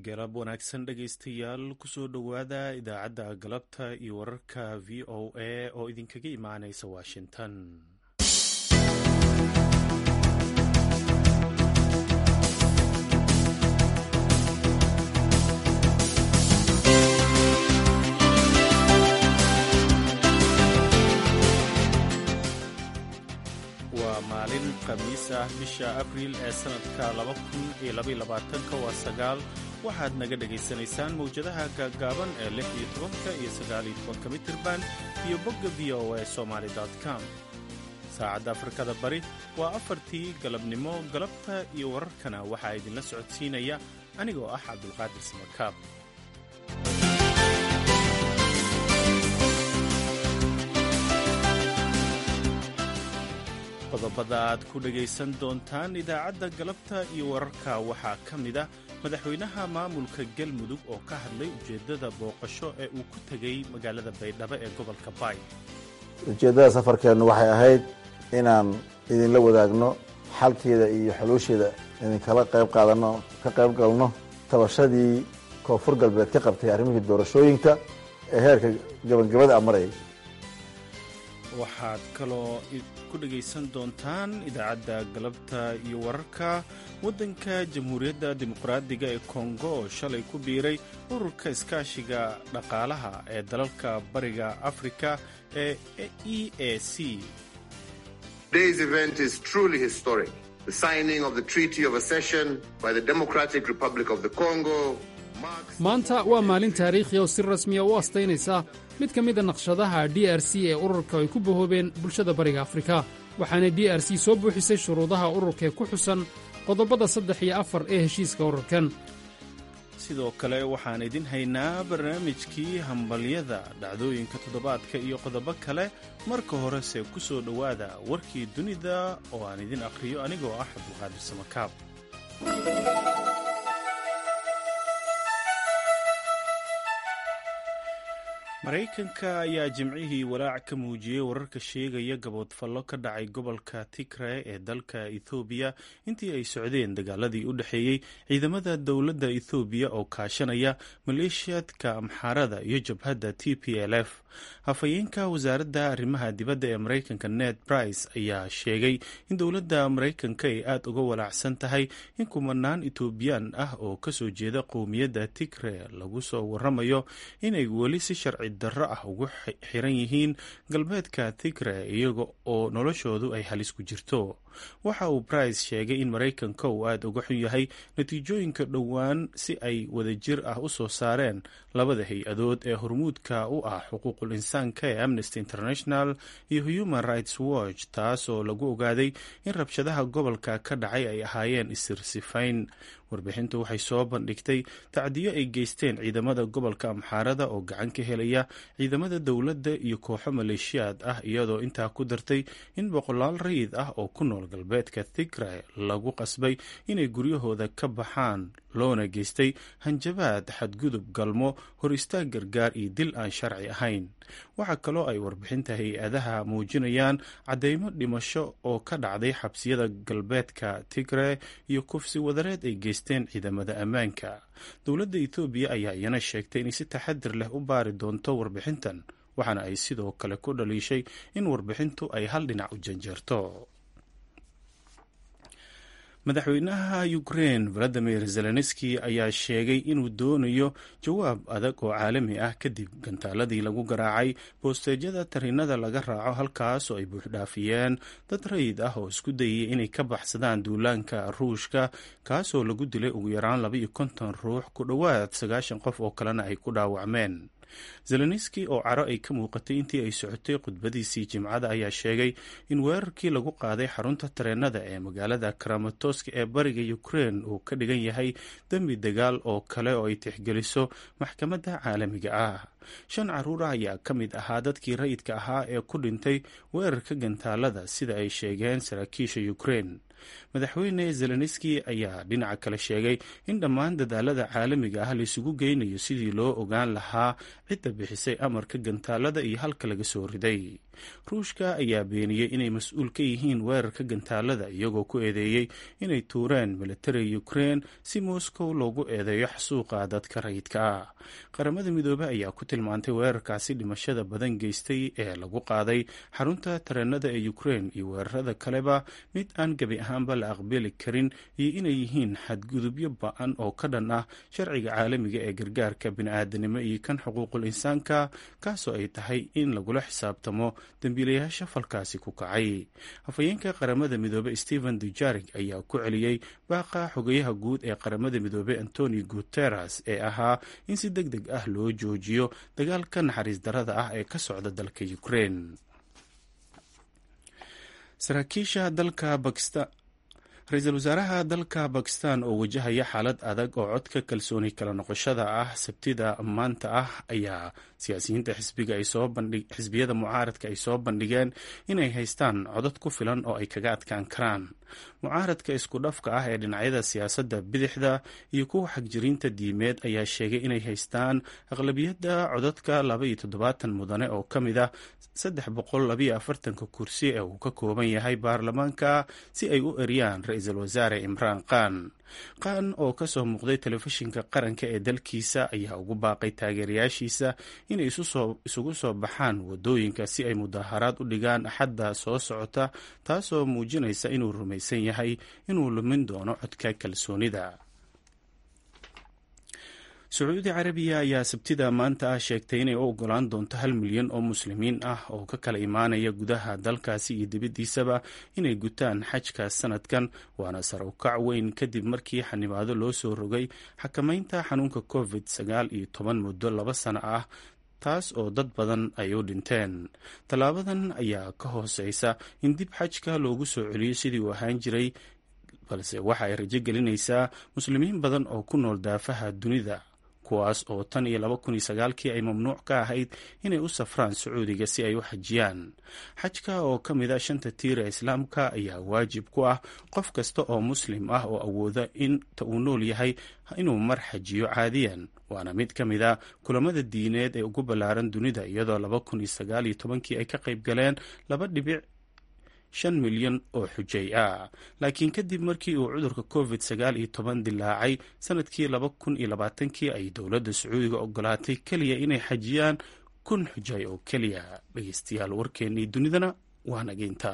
galab wanaagsan dhegaystayaal kusoo dhowaada idaacadda galabta iyo wararka v o a oo idinkaga imaanaysa washington waa maalin khamiis ah bisha abriil ee sannadka waa sagaal waxaad naga dhegaysanaysaan mawjadaha gaaggaaban ee lix iyo tobanka iyo sagaaliyo tobanka mitirban iyo bogga v o a somaali com saacadda afrikada bari waa afartii galabnimo galabta iyo wararkana waxaa idinla socodsiinaya anigoo ah cabdulqaadir samakaab qodobada aad ku dhegaysan doontaan idaacadda galabta iyo wararka waxaa ka mid ah madaxweynaha maamulka galmudug oo ka hadlay ujeeddada booqasho ee uu ku tegey magaalada baydhabo ee gobolka baay ujeeddada safarkeennu waxay ahayd inaan idinla wadaagno xalkeeda iyo xuluusheeda idinkala qayb qaadanno ka qayb galno tabashadii koonfur galbeed ka qabtay arrimihii doorashooyinka ee heerka gabagabada a marayay waxaad kaloo ku dhegaysan doontaan idaacadda galabta iyo wararka waddanka jamhuuriyadda dimuqraadiga ee kongo oo shalay ku biiray ururka iskaashiga dhaqaalaha ee dalalka bariga afrika ee e a c maanta waa maalin taariikhi oo si rasmiya u astaynaysa mid ka mida naqshadaha d r c ee ururka ay ku bahoobeen bulshada bariga afrika waxaana d r c soo buuxisay shuruudaha ururkaee ku xusan qodobada saddex iyo afar ee heshiiska ururkan sidoo kale waxaan idin haynaa barnaamijkii hambalyada dhacdooyinka toddobaadka iyo qodobo kale marka horese ku soo dhowaada warkii dunida oo aan idin akhriyo anigoo ah cabdulqaadir samakaab maraykanka ayaa jimcihii walaac ka muujiyey wararka sheegaya gaboodfallo ka dhacay gobolka tigre ee dalka ethoobiya intii ay socdeen dagaaladii u dhexeeyey ciidamada dowladda ethoobiya oo kaashanaya maleeshiyadka amxaarada iyo jabhadda t p l f hafayeenka wasaaradda arrimaha dibadda ee maraykanka ned brice ayaa sheegay in dowladda maraykanka ay aad uga walaacsan tahay in kumanaan etoobiyaan ah oo kasoo jeeda qowmiyadda tigre lagu soo waramayo inay weli si sharci darro ah ugu xiran yihiin galbeedka tigre iyaga oo noloshoodu ay halis ku jirto waxa uu brice sheegay in maraykanka uu aad uga xun yahay natiijooyinka dhowaan si ay wadajir ah u soo saareen labada hay-adood ee hormuudka u ah xuquuqul insaanka ee amnesty international iyo human rights watch taas oo lagu ogaaday in rabshadaha gobolka ka dhacay ay ahaayeen isirsifayn warbixintu waxay soo bandhigtay tacdiyo ay geysteen ciidamada gobolka amxaarada oo gacan ka helaya ciidamada dowladda iyo kooxo maleeshiyaad ah iyadoo intaa ku dartay in boqolaal rayid ah oo ku nool galbeedka tigre lagu qasbay inay guryahooda ka baxaan loona geystay hanjabaad xadgudub galmo hor istaag gargaar iyo dil aan sharci ahayn waxaa kaloo ay warbixinta hay-adaha muujinayaan caddeymo dhimasho oo ka dhacday xabsiyada galbeedka tigre iyo kufsi wadareed ay geysteen ciidamada ammaanka dowladda etoobiya ayaa iyana sheegtay inay si taxadir leh u baari doonto warbixintan waxaana ay sidoo kale ku dhaliishay in warbixintu ay hal dhinac u janjeerto madaxweynaha ukrein valadimir zelenski ayaa sheegay inuu doonayo jawaab adag oo caalami ah kadib gantaaladii lagu garaacay boosteejyada tarinada laga raaco halkaas oo ay buuxdhaafiyeen dad rayid ah oo isku dayay inay ka baxsadaan duulaanka ruushka kaasoo lagu dilay ugu yaraan laba iyo konton ruux ku dhowaad sagaashan qof oo kalena ay ku dhaawacmeen zelenski oo caro ay ka muuqatay intii ay socotay khudbadiisii jimcada ayaa sheegay in weerarkii lagu qaaday xarunta tareenada ee magaalada karamatoska ee bariga ukrein uu ka dhigan yahay dembi dagaal oo kale oo ay tixgeliso maxkamadda caalamiga ah shan caruur ah ayaa ka mid ahaa dadkii rayidka ahaa ee ku dhintay weerarka gantaalada sida ay sheegeen saraakiisha ukrein madaxweyne zelenski ayaa dhinaca kale sheegay in dhammaan dadaalada caalamiga ah laisugu geynayo sidii loo ogaan lahaa cidda bixisay amarka gantaalada iyo halka laga soo riday ruushka ayaa beeniyey inay mas-uul ka yihiin weerarka gantaalada iyagoo ku eedeeyey inay tuureen militariga ukrein si moscow loogu eedeeyo xasuuqa dadka rayidka ah qaramada midoobey ayaa ku tilmaantay weerarkaasi dhimashada badan geystay ee lagu qaaday xarunta tareenada ee ukrein iyo weerarada kaleba mid aan gebi ahaanba la aqbali karin iyo inay yihiin xadgudubyo ba-an oo ka dhan ah sharciga caalamiga ee gargaarka bini-aadanimo iyo kan xuquuqul insaanka kaasoo ay tahay in lagula xisaabtamo dembiilayaasha falkaasi ku kacay afhayeenka qaramada midoobey stephen dujarig ayaa ku celiyey baaqa xogayaha guud ee qaramada midoobey antoni guteres ee ahaa in si deg deg ah loo joojiyo dagaalka naxariis darada ah ee ka socda dalka ukrein saraakiisha dalka bakistan ra-iisul wasaaraha dalka bakistan oo wajahaya xaalad adag oo codka kalsooni kala noqoshada ah sabtida maanta ah ayaa siyaasiyiinta xisbiyada mucaaradka ay soo bandhigeen inay haystaan codad ku filan oo ay kaga adkaan karaan mucaaradka isku dhafka ah ee dhinacyada siyaasadda bidixda iyo kuwa xagjiriinta diimeed ayaa sheegay inay haystaan aqlabiyadda codadka laba iyo toddobaatan mudane oo ka mid ah saddex boqol labayo afartanka kursi ee uu ka kooban yahay baarlamaanka si ay u eriyaan ra-iisul wasaare imraan khan khan oo ka soo muuqday telefishinka qaranka ee dalkiisa ayaa ugu baaqay taageerayaashiisa inay isugu soo baxaan wadooyinka si ay mudaaharaad u dhigaan axadda soo socota taasoo muujinaysa inuu rumaysan yahay inuu lumin doono codka kalsoonida sacuudi carabiya ayaa sabtida maanta ah sheegtay inay u ogolaan doonto hal milyan oo muslimiin ah oo ka kala imaanaya gudaha dalkaasi iyo dibaddiisaba inay gutaan xajka sanadkan waana sar u kac weyn kadib markii xanibaado loo soo rogay xakamaynta xanuunka covid sagaal iyo toban muddo laba sano ah taas oo dad badan ay u dhinteen tallaabadan ayaa ka hooseysa in dib xajka loogu soo celiyo sidii uu ahaan jiray balse waxa ay rajo gelinaysaa muslimiin badan oo ku nool daafaha dunida kuwaas oo tan iyo laba kun iyo sagaalkii ay mamnuuc ka ahayd inay u safraan sacuudiga si ay u xajiyaan xajka oo ka mid a shanta tiira islaamka ayaa waajib ku ah qof kasta oo muslim ah oo awooda inta uu nool yahay inuu mar xajiyo caadiyan waana mid ka mid a kulamada diineed ee ugu ballaaran dunida iyadoo laba kun iyo sagaal iyo tobankii ay ka qayb galeen laba dhibic shan milyan oo xujay ah laakiin kadib markii uu cudurka covid sagaal iyo toban dilaacay sanadkii laba kun iyo labaatankii ay dowladda sacuudiga ogolaatay keliya inay xajiyaan kun xujay oo keliya dhegeystayaal warkeennii dunidana waa nageynta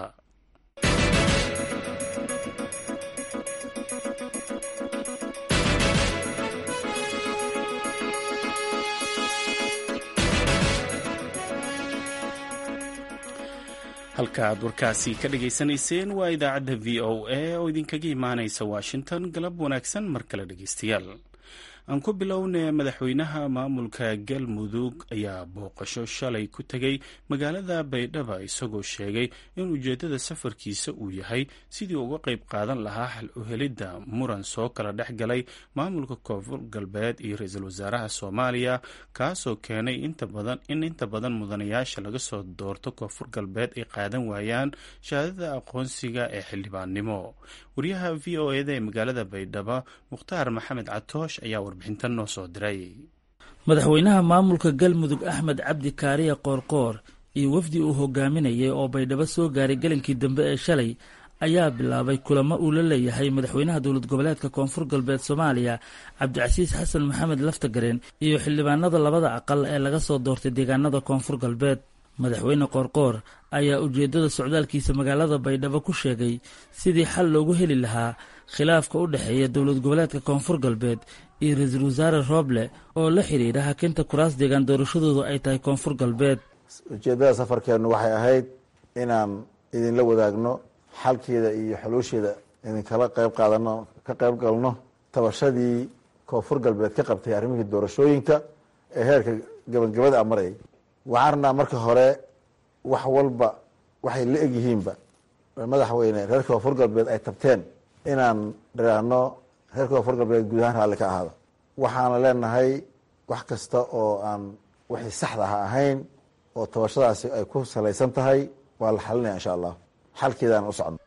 halka aad warkaasi ka dhageysanayseen waa idaacadda v o a oo idinkaga imaanaysa washington galab wanaagsan mar kale dhegeystayaal aan ku bilownay madaxweynaha maamulka galmudug ayaa booqasho shalay ku tegay magaalada baydhaba isagoo sheegay in ujeeddada safarkiisa uu yahay sidii uga qayb qaadan lahaa xal u helidda muran soo kala dhex galay maamulka koonfur galbeed iyo ra-iisul wasaaraha soomaaliya kaasoo keenay in inta badan mudanayaasha laga soo doorto koonfur galbeed ay qaadan waayaan shahaadada aqoonsiga ee xildhibaannimo wariyaha v o eda ee magaalada baydhabo mukhtaar maxamed catoosh ayaa warbixintan noo soo diray madaxweynaha maamulka galmudug axmed cabdi kaariya qoorqoor iyo wafdi uu hogaaminayay oo baydhabo soo gaaray gelinkii dambe ee shalay ayaa bilaabay kulamo uu la leeyahay madaxweynaha dowlad goboleedka koonfur galbeed soomaaliya cabdicasiis xasan maxamed laftagareen iyo xildhibaanada labada aqal ee laga soo doortay deegaanada koonfur galbeed madaxweyne qoorqoor ayaa ujeeddada socdaalkiisa magaalada baydhabo ku sheegay sidii xal loogu heli lahaa khilaafka u dhexeeya dowlad goboleedka koonfur galbeed iyo ra-iisul wasaare rooble oo la xidhiidha hakinta kuraas deegaan doorashadoodu ay tahay koonfur galbeed ujeeddada safarkeennu waxay ahayd inaan idinla wadaagno xalkeeda iyo xuluusheeda idinkala qayb qaadano ka qayb galno tabashadii koonfur galbeed ka qabtay arrimihii doorashooyinka ee heerka gabagabada a marayay waxaan rabnaa marka hore wax walba waxay la egyihiinba madaxweyne reer koonfur galbeed ay tabteen inaan dhiraahno reer koonfur galbeed guud ahaan raalli ka ahaada waxaana leenahay wax kasta oo aan wixii saxda ha ahayn oo tabashadaasi ay ku salaysan tahay waa la xalinaya insha allah xalkeedaan u socno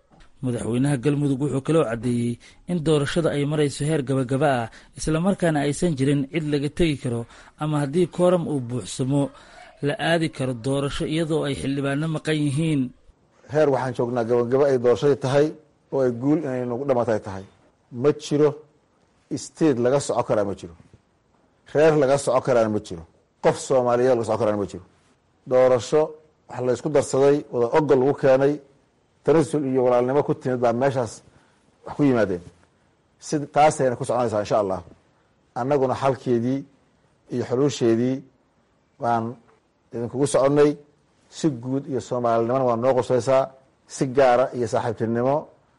madaxweynaha galmudug wuxuu kaloo caddeeyey in doorashada ay marayso heer gabagaba ah islamarkaana aysan jirin cid laga tegi karo ama haddii kooram uu buuxsamo la aadi karo doorasho iyadoo ay xildhibaano maqan yihiin heer waxaan joognaa gabagaba ay doorashadii tahay oo ay guul inay nagu dhamatay tahay ma jiro state laga soco karaa ma jiro reer laga soco karaana ma jiro qof soomaaliyeed laga soco karaana ma jiro doorasho wax laysku darsaday wada ogol lagu keenay tanasul iyo walaalnimo ku timid baa meeshaas wax ku yimaadeen si taasayna ku soconaysaa insha allah annaguna xalkeedii iyo xuluusheedii waan idinkugu soconnay si guud iyo soomaalinimona waa noo qusaysaa si gaara iyo saaxiibtinimo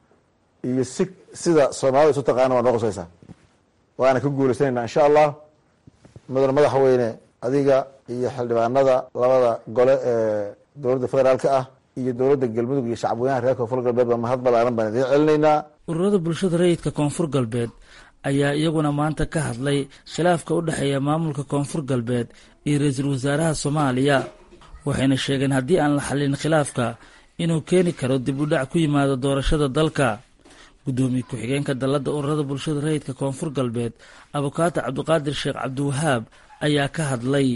iyo si sida soomaalida isu taqaana waa noo qusaysaa waana ka guulaysanayna insha allah mudane madaxweyne adiga iyo xildhibaanada labada gole ee dowladda federaalka ah iyo dowladda galmudug iyo shacabweynaha reer koonfur galbeed baa mahad balaaran baan idiin celinaynaa ururada bulshada rayidka koonfur galbeed ayaa iyaguna maanta ka hadlay khilaafka u dhexeeya maamulka koonfur galbeed iyo ra-iisul wasaaraha soomaaliya waxayna sheegeen haddii aan la xallin khilaafka inuu keeni karo dib u dhac ku yimaado doorashada dalka guddoomiye ku-xigeenka dalladda ururada bulshada rayidka koonfur galbeed abukaato cabdiqaadir sheekh cabdiwahaab ayaa ka hadlay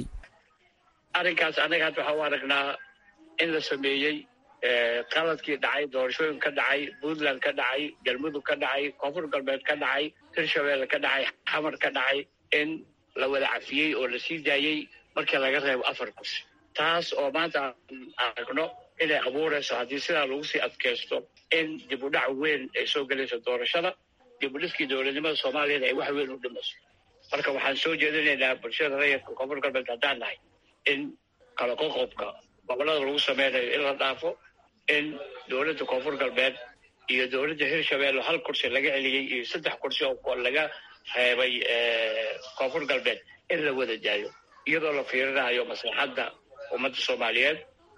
arrinkaas annaga hadda waxaa u aragnaa in la sameeyey qaladkii dhacay doorashooyin ka dhacay puntland ka dhacay galmudug ka dhacay koonfur galbeed ka dhacay hirshabeelle ka dhacay xamar ka dhacay in la wada cafiyey oo la sii daayey markii laga reebo afar kursi taas oo maanta aan aragno inay abuurayso haddii sidaa lagu sii adkaysto in dib u dhac weyn ay soo gelayso doorashada dib u dhiskii dowladnimada soomaaliyana ay wax weyn u dhimayso marka waxaan soo jeedinaynaa bulshada rayidka koonfur galbeed haddaan nahay in kala qoqobka gobolada lagu sameynayo in la dhaafo in dowladda koonfur galbeed iyo dowladda hirshabeelle hal kursi laga celiyey iyo saddex kursi oo laga reebay koonfur galbeed in la wada daayo iyadoo la fiirinayo maslaxadda ummadda soomaaliyeed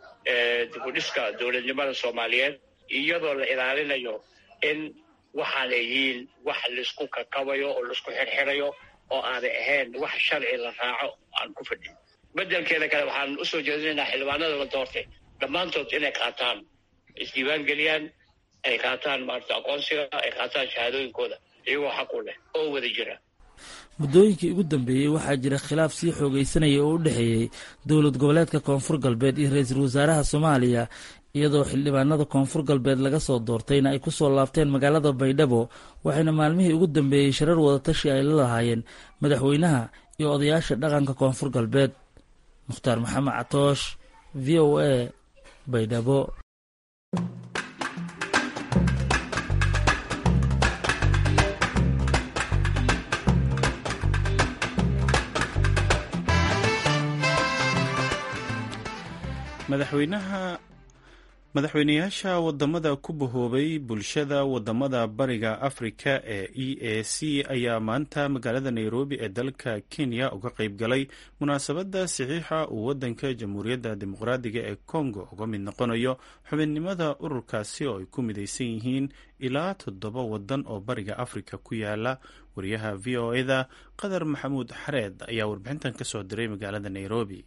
dib u dhiska dowladnimada soomaaliyeed iyadoo la ilaalinayo in waxaana yihiin wax laisku kakabayo oo laisku xirxirayo oo aanay ahayn wax sharci la raaco aan ku fadhin bedelkeeda kale waxaan usoo jeedinaynaa xildhibaanada la doortay dhammaantood inay qaataan isdiiwaan geliyaan ay qaataan maarata aqoonsiga ay qaataan shahaadooyinkooda iyagoo xaq u leh oo wada jira muddooyinkii ugu dambeeyey waxaa jira khilaaf sii xoogaysanaya oo u dhexeeyey dowlad goboleedka koonfur galbeed iyo ra-iisul wasaaraha soomaaliya iyadoo xildhibaanada koonfur galbeed laga soo doortayna ay ku soo laabteen magaalada baydhabo waxayna maalmihii ugu dambeeyey sharar wadatashi ay la lahaayeen madaxweynaha iyo odayaasha dhaqanka koonfur galbeed mukhtaar maxamed catoosh v o a baydhabo madaxweynaha madaxweynayaasha wadamada ku bahoobay bulshada wadamada bariga afrika ee e a c ayaa maanta magaalada nairobi ee dalka kenya uga qeyb galay munaasabadda saxiixa uu wadanka jamhuuriyadda dimuqraadiga ee congo uga mid noqonayo xubinnimada ururkaasi oo ay ku midaysan yihiin ilaa toddoba wadan oo bariga afrika ku yaala wariyaha v o eda qadar maxamuud xareed ayaa warbixintan kasoo diray magaalada nairobi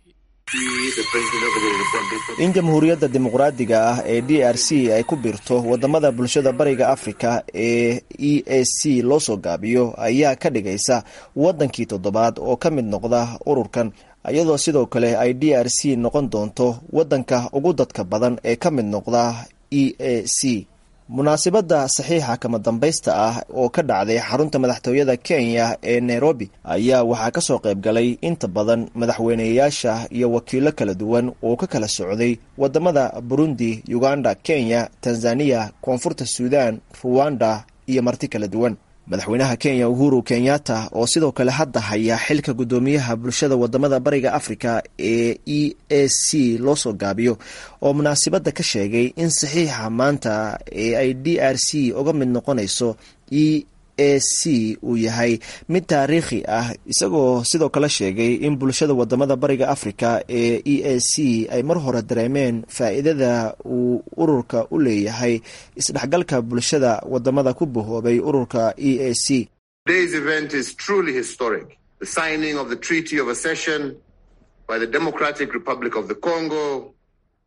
in jamhuuriyadda dimuqraadiga ah ee d r c ay ku biirto wadamada bulshada bariga afrika ee e a c loo soo gaabiyo ayaa ka dhigaysa wadankii toddobaad oo ka mid noqda ururkan iyadoo sidoo kale ay d r c noqon doonto wadanka ugu dadka badan ee ka mid noqda e a c munaasibadda saxiixa kama dambaysta ah oo ka dhacday xarunta madaxtooyada kenya ee nairobi ayaa waxaa kasoo qayb galay inta badan madaxweyneyaasha iyo wakiilo kala duwan oo ka kala socday wadamada burundi uganda kenya tanzaniya koonfurta suudan ruwanda iyo marti kala duwan madaxweynaha kenya uhuru kenyatta oo sidoo kale hadda haya xilka guddoomiyaha bulshada wadamada bariga afrika ee e a c loo soo gaabiyo oo munaasibadda ka sheegay in saxiixa maanta ee ay d r c uga mid noqonayso e a c uu yahay mid taariikhi ah isagoo sidoo kale sheegay in bulshada wadamada bariga afrika ee e a c ay mar hore dareemeen faa-iidada uu ururka u leeyahay isdhexgalka bulshada wadamada ku bahoobay ururka e a c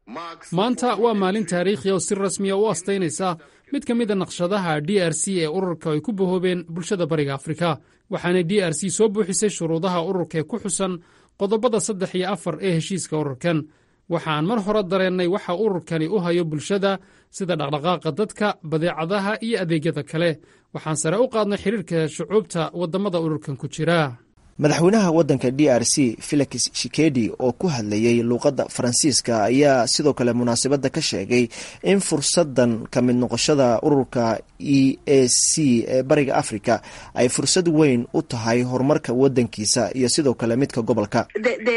maanta waa maalin taariikhi oo si rasmiya u astaynaysa mid ka mid a naqshadaha d r c ee ururka ay ku bahoobeen bulshada bariga afrika waxaana d r c soo buuxisay shuruudaha ururka ee ku xusan qodobada saddex iyo afar ee heshiiska ururkan waxaan mar hore dareennay waxa ururkani u hayo bulshada sida dhaqdhaqaaqa dadka badeecadaha iyo adeegyada kale waxaan sare u qaadnay xidhiirka shucuubta waddamada ururkan ku jira madaxweynaha waddanka d r c felix shikedi oo ku hadlayey luuqadda faransiiska ayaa sidoo kale munaasabadda ka sheegay in fursaddan ka mid noqoshada ururka e a c ee bariga africa ay fursad weyn u tahay horumarka waddankiisa iyo sidoo kale midka gobolka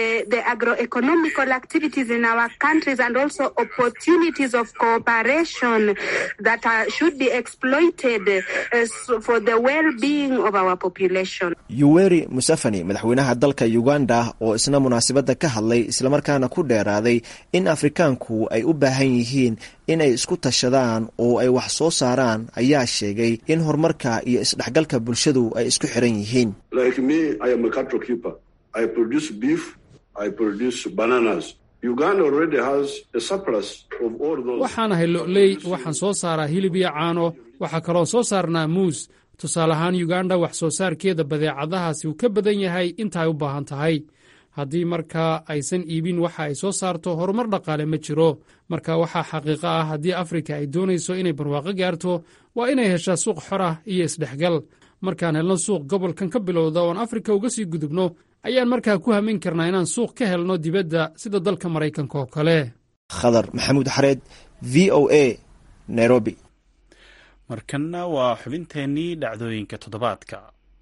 yuweri museveni madaxweynaha dalka uganda oo isna munaasabadda ka hadlay islamarkaana ku dheeraaday in afrikaanku ay u baahan yihiin inay isku tashadaan oo ay wax soo saaraan ayaa sheegay in horumarka iyo isdhexgalka bulshadu ay isku xiran yihiin waxaan ahay lo'ley waxaan soo saaraa hilib iyo caano waxaa kaloo soo saarnaa muus tusaale ahaan yuganda wax soo saarkeeda badeecadahaasi uu ka badan yahay inta ay u baahan tahay haddii markaa aysan iibin waxa ay soo saarto horumar dhaqaale ma jiro marka waxaa xaqiiqo ah haddii afrika ay doonayso inay barwaaqo gaarto waa inay heshaa suuq xor ah iyo isdhexgal markaan helno suuq gobolkan ka bilowda oon afrika uga sii gudubno ayaan markaa ku hamin karnaa inaan suuq ka helno dibadda sida dalka maraykanka oo kale khadar maxamuud xareed v o a nairobi markanna waa xubinteennii dhacdooyinka toddobaadka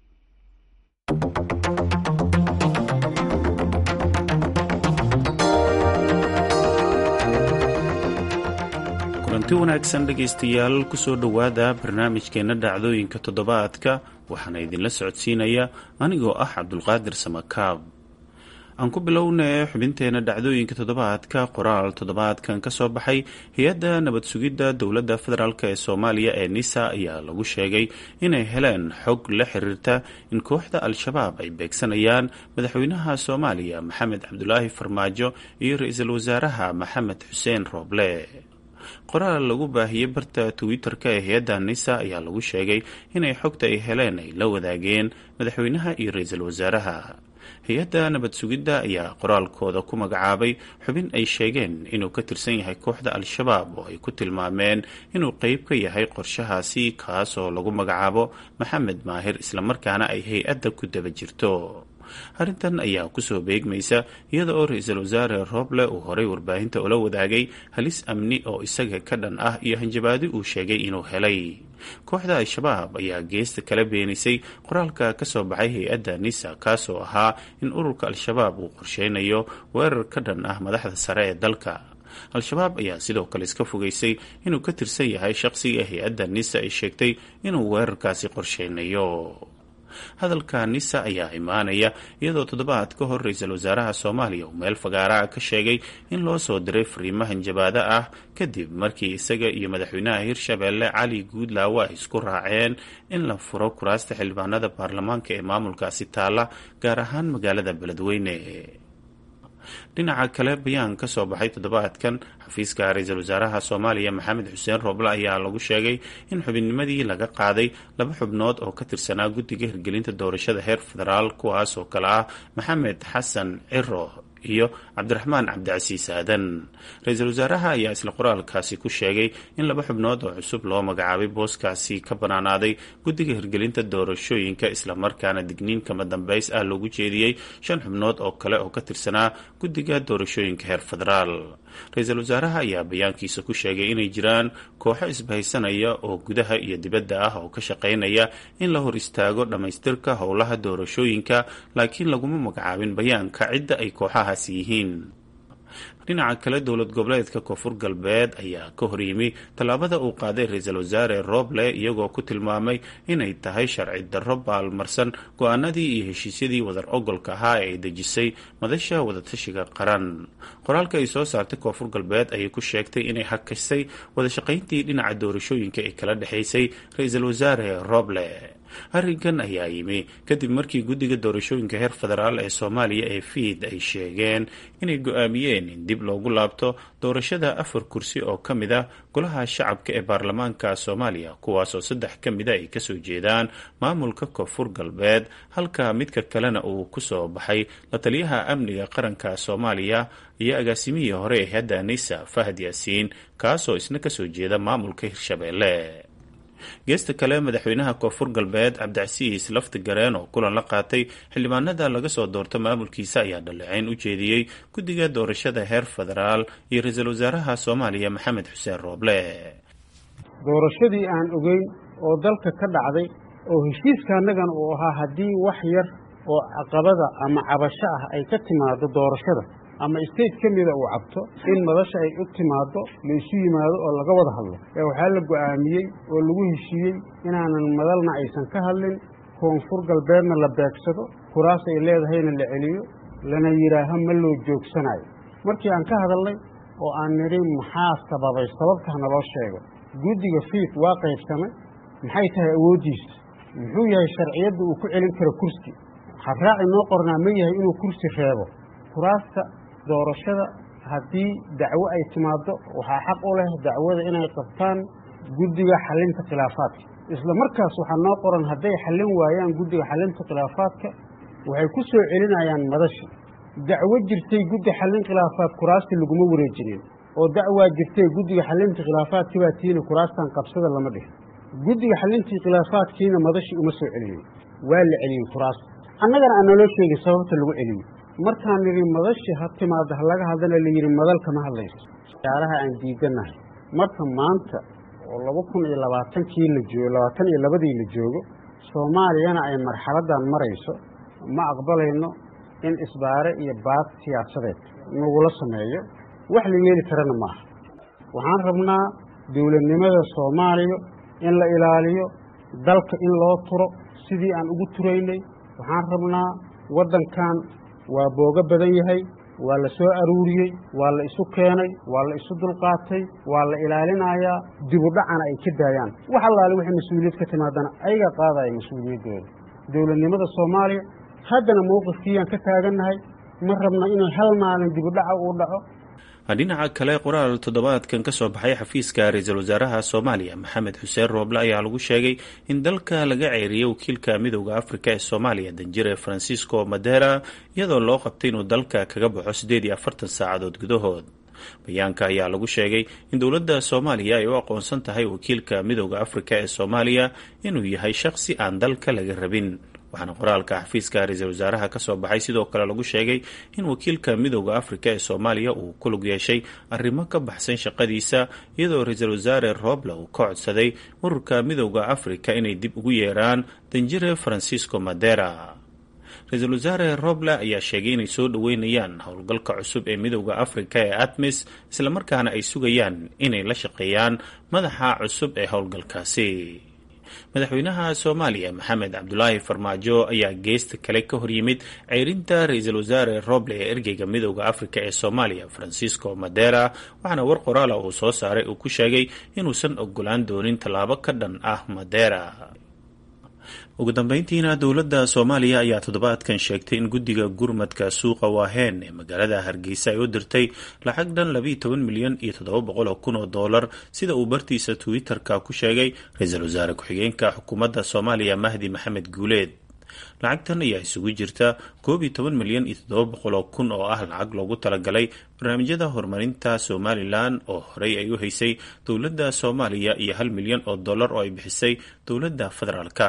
kulanti wanaagsan dhegaystayaal kusoo dhowaada barnaamijkeenna dhacdooyinka toddobaadka waxaana idinla socodsiinaya anigoo ah cabdulqaadir samakaab aan ku bilownay xubinteena dhacdooyinka toddobaadka qoraal toddobaadkan ka soo baxay hay-adda nabad sugidda dowladda federaalk ee soomaaliya ee nisa ayaa lagu sheegay inay heleen xog la xiriirta in kooxda al-shabaab ay beegsanayaan madaxweynaha soomaaliya maxamed cabdulaahi farmaajo iyo ra-iisul wasaaraha maxamed xuseen rooble qoraal lagu baahiyey barta twitter-ka ee hay-adda nisa ayaa lagu sheegay inay xogta ay heleen ay la wadaageen madaxweynaha iyo ra-iisul wasaaraha hay-adda nabad sugidda ayaa qoraalkooda ku magacaabay xubin ay sheegeen inuu ka tirsan yahay kooxda al-shabaab oo ay ku tilmaameen inuu qeyb ka yahay qorshahaasi kaas oo lagu magacaabo maxamed maahir islamarkaana ay hay-adda ku daba jirto arrintan ayaa kusoo beegmaysa iyada oo ra-iisul wasaare rooble uu horay warbaahinta ula wadaagay halis amni oo isaga ka dhan ah iyo hanjabaadi uu sheegay inuu helay kooxda al-shabaab ayaa geesta kala beenisay qoraalka ka soo baxay hay-adda nisa kaasoo ahaa in ururka al-shabaab uu qorsheynayo weerar ka dhan ah madaxda sare ee dalka al-shabaab ayaa sidoo kale iska fogeysay inuu ka tirsan yahay shaqsiga hay-adda nisa ay sheegtay inuu weerarkaasi qorsheynayo hadalka nisa ayaa imaanaya iyadoo toddobaad ka hor ra-iisul wasaaraha soomaaliya uu meel fagaaraha ka sheegay in loo soo diray fariimo hanjabaado ah kadib markii isaga iyo madaxweynaha hirshabeelle cali guudlaawo ay isku raaceen in la furo kuraasta xildhibaanada baarlamaanka ee maamulkaasi taalla gaar ahaan magaalada beledweyne dhinaca kale bayaan ka soo baxay toddobaadkan xafiiska ra-iisul wasaaraha soomaaliya maxamed xuseen rooble ayaa lagu sheegay in xubinnimadii laga qaaday laba xubnood oo ka tirsanaa guddiga hirgelinta doorashada heer federaal kuwaas oo kale ah maxamed xasan ciro iyo cabdiraxmaan cabdicasiis aadan ra-iisul wasaaraha ayaa isla qoraalkaasi ku sheegay in laba xubnood oo cusub loo magacaabay booskaasi ka banaanaaday guddiga hirgelinta doorashooyinka islamarkaana digniin kama dambeys ah loogu jeediyey shan xubnood oo kale oo ka tirsanaa guddiga doorashooyinka heer federaal ra-iisul wasaaraha ayaa bayaankiisa ku sheegay inay jiraan kooxo isbahaysanaya oo gudaha iyo dibadda ah oo ka shaqaynaya in la hor istaago dhammaystirka howlaha doorashooyinka laakiin laguma magacaabin bayaanka cidda ay kooxahaasi yihiin dhinaca kale dowlad goboleedka koonfur galbeed ayaa ka horyimi tallaabada uu qaaday ra-iisul wasaare rooble iyagoo ku tilmaamay inay tahay sharci darro baalmarsan go-aanadii iyo heshiisyadii wadar ogolka ahaa ee ay dejisay madasha wadatashiga qaran qoraalka ay soo saartay koonfur galbeed ayay ku sheegtay inay hakisay wadashaqayntii dhinaca doorashooyinka ee kala dhexaysay ra-iisul wasaare rooble arrinkan ayaa yimi kadib markii guddiga doorashooyinka heer federaal ee soomaaliya ee fiid ay sheegeen inay go-aamiyeen in dib loogu laabto doorashada afar kursi oo ka mid ah golaha shacabka ee baarlamaanka soomaaliya kuwaasoo saddex ka mida ay kasoo jeedaan maamulka koonfur galbeed halka midka kalena uu kusoo baxay la taliyaha amniga qaranka soomaaliya iyo agaasimihii hore ee hadda nisa fahad yaasiin kaasoo isna kasoo jeeda maamulka hirshabeelle geesta kale madaxweynaha koonfur galbeed cabdicasiis lafti gareen oo kulan la qaatay xildhibaanada laga soo doorto maamulkiisa ayaa dhaleeceyn u jeediyey guddiga doorashada heer federaal iyo ra-iisul wasaaraha soomaaliya maxamed xuseen rooble doorashadii aan ogeyn oo dalka ka dhacday oo heshiiska annagan uu ahaa haddii wax yar oo caqabada ama cabasho ah ay ka timaado doorashada ama state ka mida uu cabto in madasha ay u timaado la isu yimaado oo laga wada hadlo ee waxaa la go'aamiyey oo lagu heshiiyey inaanan madalna aysan ka hadlin koonfur galbeedna la beegsado kuraas ay leedahayna la celiyo lana yidhaaho ma loo joogsanayo markii aan ka hadalnay oo aan nidhi maxaa sababay sababta naloo sheego guddiga fiid waa qaybsamay maxay tahay awooddiisa muxuu yahay sharciyadda uu ku celin karo kursi habraaci noo qornaa ma yahay inuu kursi reebo kuraasta doorashada haddii dacwo ay timaaddo waxaa xaq u leh dacwada inay qabtaan guddiga xallinta khilaafaadka isla markaas waxaa noo qoran hadday xallin waayaan guddiga xallinta khilaafaadka waxay ku soo celinayaan madashi dacwo jirtay guddi xallin khilaafaad kuraasta laguma wareejinin oo dacwaa jirtay guddiga xallinta khilaafaadka baa tiina kuraastan qabsada lama dhihin guddiga xallintii khilaafaadkiina madashi uma soo celinin waa la celiyey kuraasta annagana aan naloo sheegay sababta lagu celiyey markaan nidhi madashi ha timaada ha laga hadlana la yidhi madal kama hadlayso yaaraha aan diidannahay marka maanta oo laba kun iyo labaatankii la joogo labaatan iyo labadii la joogo soomaaliyana ay marxaladdan marayso ma aqbalayno in isbaare iyo baad siyaasadeed nagula sameeyo wax la yeeli karana maaha waxaan rabnaa dowladnimada soomaaliya in la ilaaliyo dalka in loo turo sidii aan ugu turaynay waxaan rabnaa waddankan waa boogo badan yahay waa la soo aruuriyey waa la isu keenay waa la isu dulqaatay waa la ilaalinayaa dibudhacana ay ka daayaan wax allaale wixii mas-uuliyad ka timaadana ayaga qaadaya mas-uuliyaddooda dowladnimada soomaaliya haddana mowqifkiiyaan ka taagannahay ma rabna inay hal maalin dibudhaca uu dhaco dhinaca kale qoraal toddobaadkan ka soo baxay xafiiska ra-iisul wasaaraha soomaaliya maxamed xuseen rooble ayaa lagu sheegay in dalka laga ceeriyey wakiilka midowda afrika ee soomaaliya danjire francisco madera iyadoo loo qabtay inuu dalka kaga baxo siddeed iyo afartan saacadood gudahood bayaanka ayaa lagu sheegay in dowladda soomaaliya ay u aqoonsan tahay wakiilka midowda afrika ee soomaaliya inuu yahay shaqsi aan dalka laga rabin waxaana qoraalka xafiiska ra-iisul wasaaraha ka soo baxay sidoo kale lagu sheegay in wakiilka midowda afrika ee soomaaliya uu ku lug yeeshay arrimo ka baxsan shaqadiisa iyadoo ra-iisul wasaare roble uu ka codsaday ururka midowda afrika inay dib ugu yeeraan danjire francisco madera ra-iisul wasaare roble ayaa sheegay inay soo dhoweynayaan howlgalka cusub ee midowda afrika ee atmis islamarkaana ay sugayaan inay la shaqeeyaan madaxa cusub ee howlgalkaasi madaxweynaha soomaaliya maxamed cabdulaahi farmaajo ayaa geesta kale ka hor yimid ceyrinta ra-iisul wasaare roble ee ergeyga midowda afrika ee soomaaliya francisco madera waxaana war qoraala uu soo saaray uu ku sheegay inuusan ogolaan doonin tallaabo ka dhan ah madera ugu dambeyntiina dowladda soomaaliya ayaa toddobaadkan sheegtay in guddiga gurmadka suuqa waaheen ee magaalada hargeysa ay u dirtay lacag dhan labiiyo toban milyan iyo toddoba boqol oo kun oo doolar sida uu bartiisa twitter-ka ku sheegay ra-iisul wasaare ku-xigeenka xukuumadda soomaaliya mahdi maxamed guuleed lacagtan ayaa isugu jirta koob iyo toban milyan iyo toddoba boqol oo kun oo ah lacag loogu talagalay barnaamijyada horumarinta somalilan oo horey ay u haysay dowladda soomaaliya iyo hal milyan oo dollar oo ay bixisay dowladda federaalka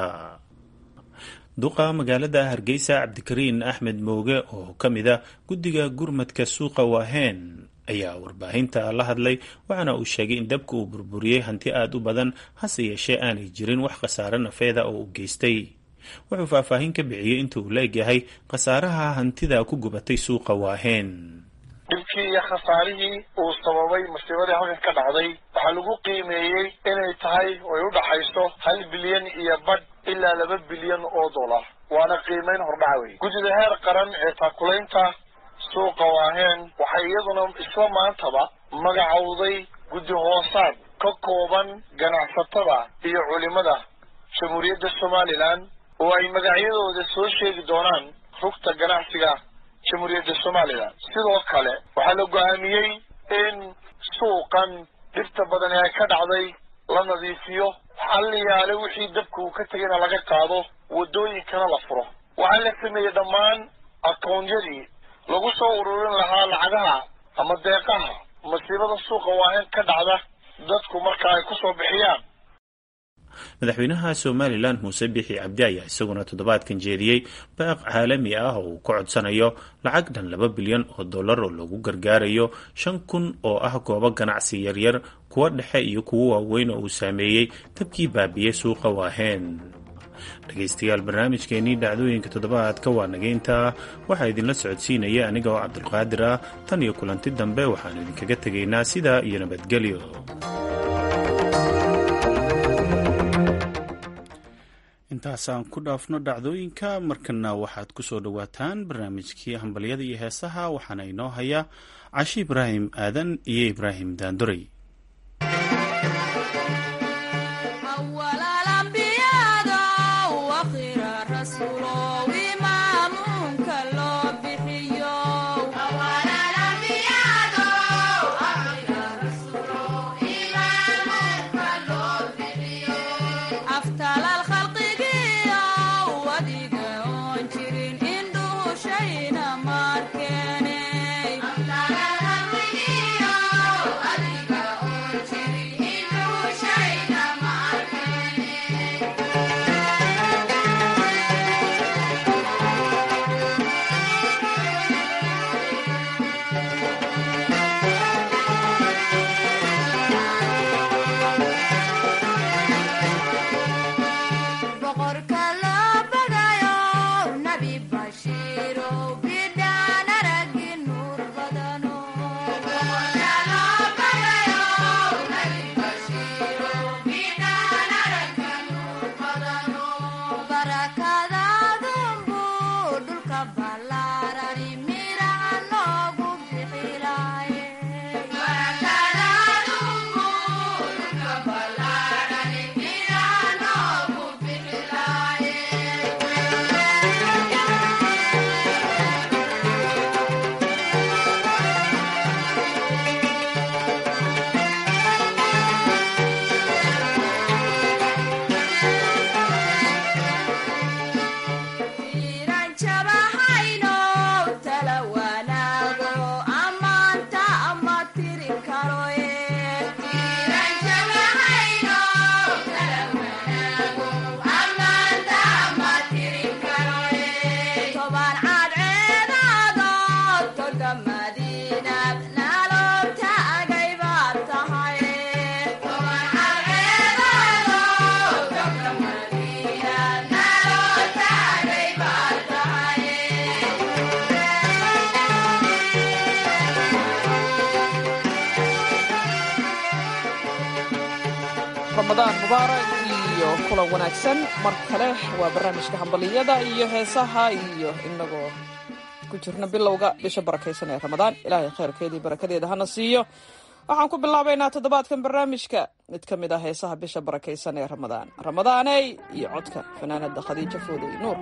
duqa magaalada hargeysa cabdikariin axmed mooge oo ka mid a guddiga gurmadka suuqa waaheen ayaa warbaahinta la hadlay waxaana uu sheegay in dabka uu burburiyey hanti aada u badan hase yeeshee aanay jirin wax khasaare nafeeda oo u geystay wuxuu faahfaahin ka bixiyey inta uu leegyahay khasaaraha hantida ku gubatay suuqa waaheen dhibkii iyo khasaarihii uu sababay masiibadii halkan ka dhacday waxaa lagu qiimeeyey inay tahay ay u dhaxayso hal bilyan iyo badh ilaa laba bilyan oo dollar waana qiimeyn hordhaca wey guddida heer qaran ee taakulaynta suuqa waaheen waxay iyaduna isla maantaba magacowday guddi hoosaad ka kooban ganacsatada iyo culimada jamhuuriyadda somalilan oo ay magacyadooda soo sheegi doonaan rugta ganacsiga jamhuuriyadda somalilan sidoo kale waxaa la go-aamiyey in suuqan dhibta badan ee ka dhacday la nadiifiyo xalliyaale wixii dabka uu ka tegayna laga qaado waddooyinkana la furo waxaa la sameeyey dhammaan akawnyadii lagu soo ururin lahaa lacagaha ama deeqaha masiibada suuqa waa in ka dhacda dadku marka ay kusoo bixiyaan madaxweynaha somalilan muuse bixi cabdi ayaa isaguna toddobaadkan jeediyey baaq caalami ah oo uu ka codsanayo lacag dhan laba bilyan oo dollar oo lagu gargaarayo shan kun oo ah goobo ganacsi yaryar kuwa dhexe iyo kuwo waaweyn oo uu saameeyey dabkii baabiye suuqa waaheen dhegaystayaal barnaamijkeenii dhacdooyinka toddobaadka waa nageynta waxaa idinla socodsiinaya aniga oo cabdulqaadir ah tan iyo kulanti dambe waxaanu idinkaga tegaynaa sidaa iyo nabadgelyo intaasaan ku dhaafno dhacdooyinka markana waxaad ku soo dhowaataan barnaamijkii hambalyada iyo heesaha waxaana inoo haya cashi ibraahim aadan iyo ibraahim daandorey ramadaan mubaarak iyo kulan wanaagsan mar kale waa barnaamijka hambaliyada iyo heesaha iyo inagoo ku jirna bilowga bisha barakaysan ee ramadaan ilaahay khayrkeedii barakadeeda hana siiyo waxaan ku bilaabaynaa toddobaadkan barnaamijka mid ka mid ah heesaha bisha barakaysan ee ramadaan ramadaaney iyo codka fanaanada khadiijo foodey nuur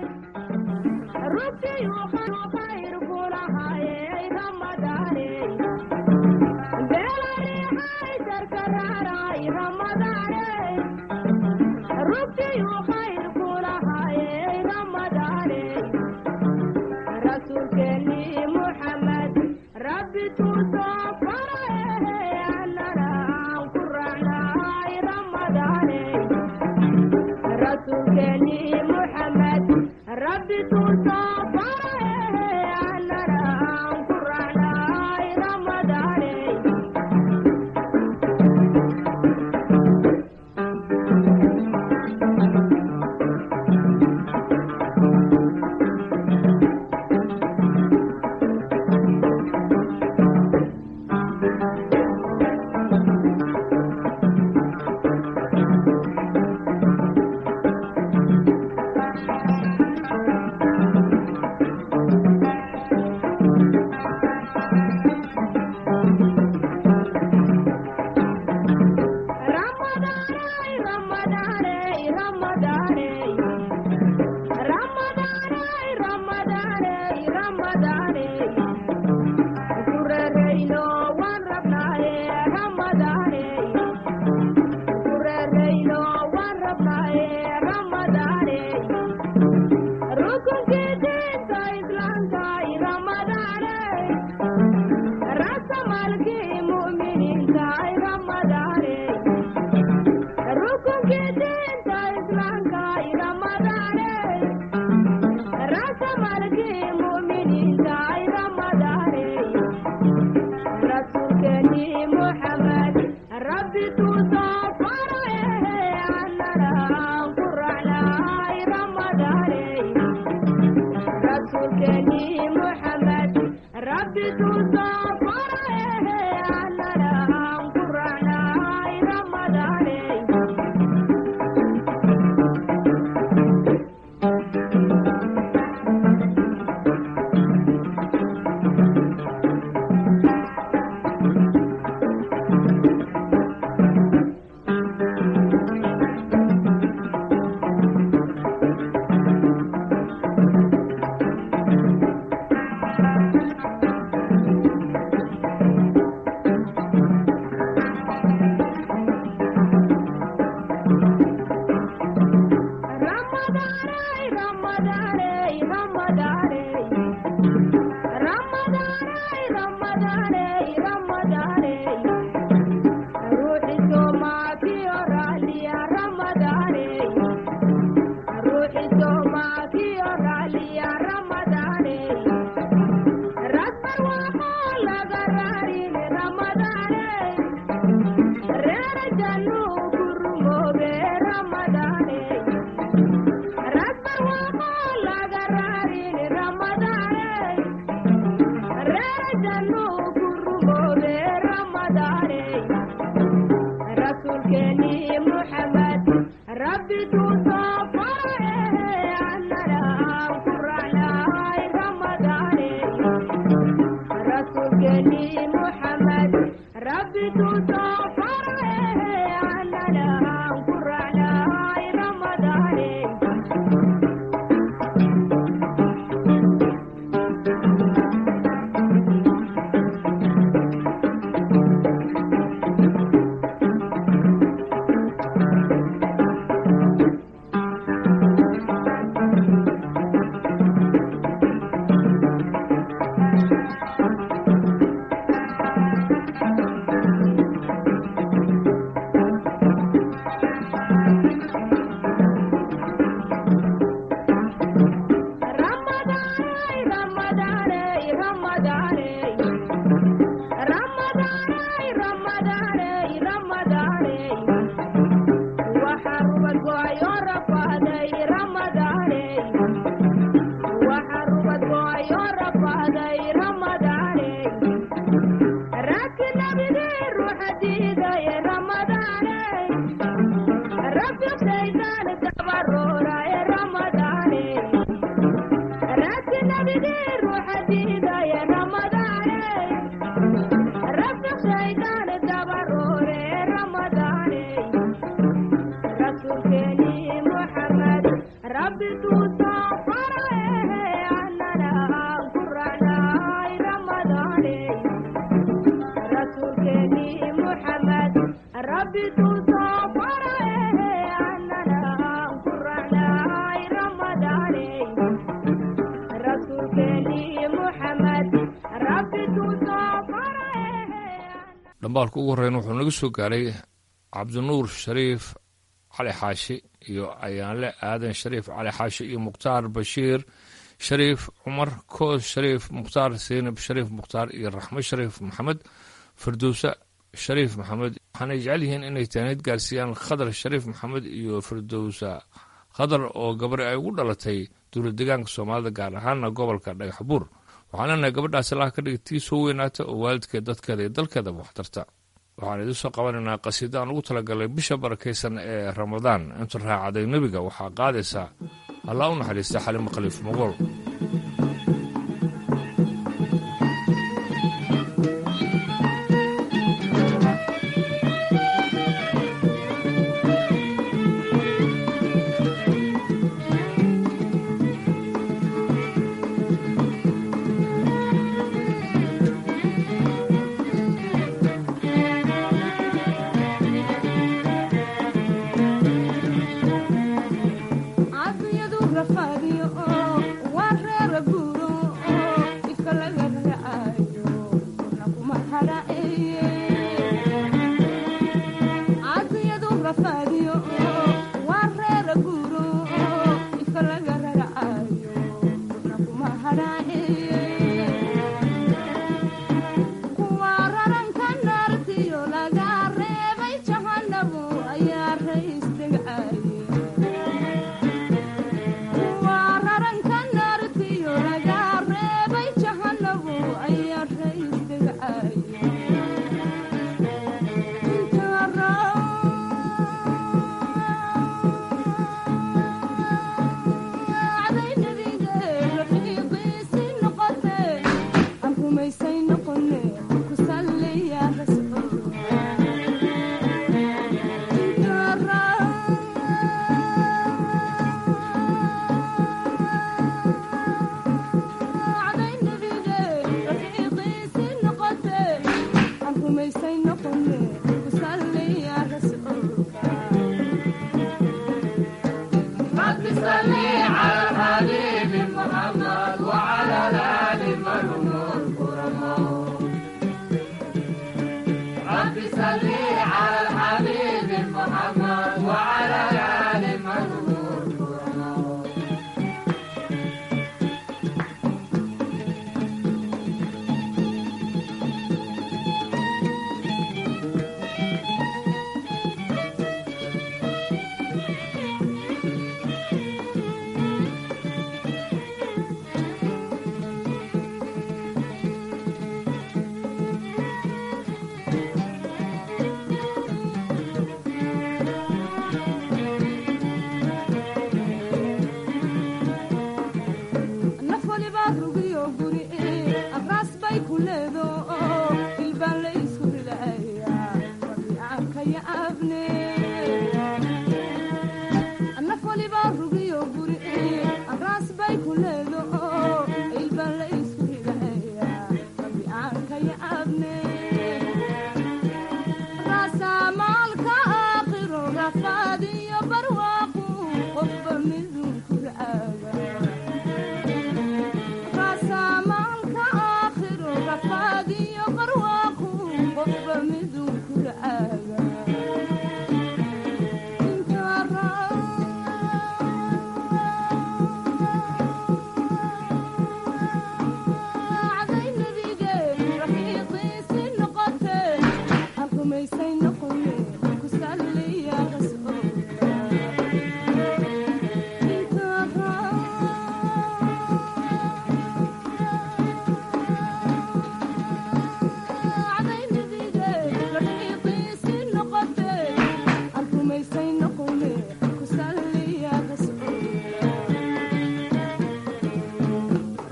dhambaalka ugu horreyn wuxuu naga soo gaaray cabdinuur shariif cali xaashi iyo ayaanle aadan shariif cali xaashi iyo mukhtaar bashiir shariif cumar koos shariif mukhtaar seynab shariif mukhtaar iyo raxmo shariif maxamed firdowse shariif maxamed waxaanay jecel yihiin inay taanid gaarsiiyaan khadar shariif maxamed iyo firdowsa khadar oo gabari ay ugu dhalatay dowlad deegaanka soomaalida gaar ahaana gobolka dhagax buur waxaan leenahay gabadhaas allaha ka dhigay tii soo weynaata oo waalidkeed dadkeeda iyo dalkeedaba waxtarta waxaan idiin soo qabanaynaa qasiida aan ugu talagalay bisha barakaysan ee ramadaan inta raacaday nebiga waxaa qaadaysaa allah u naxariista xalimo khaliif mogool Afiyadu rafadiyo oo waa reer guuro